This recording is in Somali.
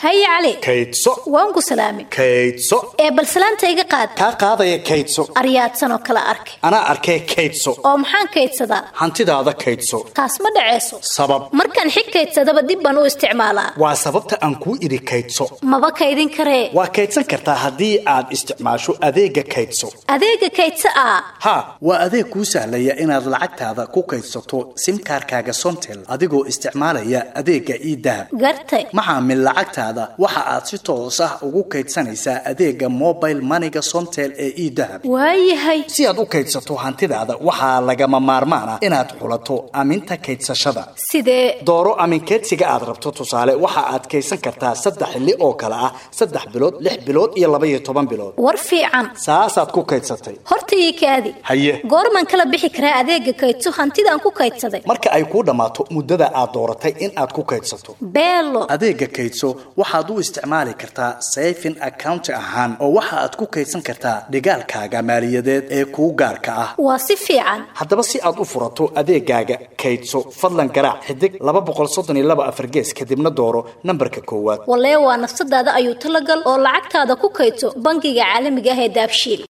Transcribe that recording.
haye cali kaydso waan ku salaamay kaydso ee bal salaanta iga qaad kaa qaadaya kaydso aryaadsan oo kala arkay anaa arkee kaydso oo maxaan kaydsadaa hantidaada kaydso taas ma dhaceyso sabab markaan xig kaydsadaba dib baan u isticmaalaa waa sababta aan kuu idhi kaydso maba kaydin karee waa kaydsan kartaa haddii aad isticmaasho adeega kaydso adeega kaydsa ah ha waa adeeg kuu sahlaya inaad lacagtaada ku kaydsato simkaarkaaga somtel adigoo isticmaalaya adeega idahab gartay maxaamil lacagtaada waxa aad si toos ah ugu kaydsanaysaa adeega mobile maniga somtel ee idahab waayahay si aad u kaydsato hantidaada waxaa lagama maarmaan ah inaad xulato aminta kaydsashada sidee dooro aminkeedsiga aad rabto tusaale waxa aad kaydsan kartaa saddex xilli oo kale ah saddex bilood lix bilood iyo laba iyo toban bilood war fiican saasaad ku kaydsatay horta ii kaadi haye goormaan kala bixi karaa adeega kaydso hantidaan ku kaydsaday marka ay kuu dhammaato muddada aad dooratay in aad ku kaydsato beelo adeega kaydso waxaad u isticmaali kartaa sayfin account ahaan oo waxa aad ku kaydsan kartaa dhigaalkaaga maaliyadeed ee kuu gaarka ah waa si fiican haddaba si aad u furato adeegaaga kaydso fadlan garaac xidig laba boqol soddon iyo laba afar gees kadibna dooro nambarka koowaad walee waa nafsadaada ayuu talagal oo lacagtaada ku kaydso bangiga caalamiga ah ee daabshiil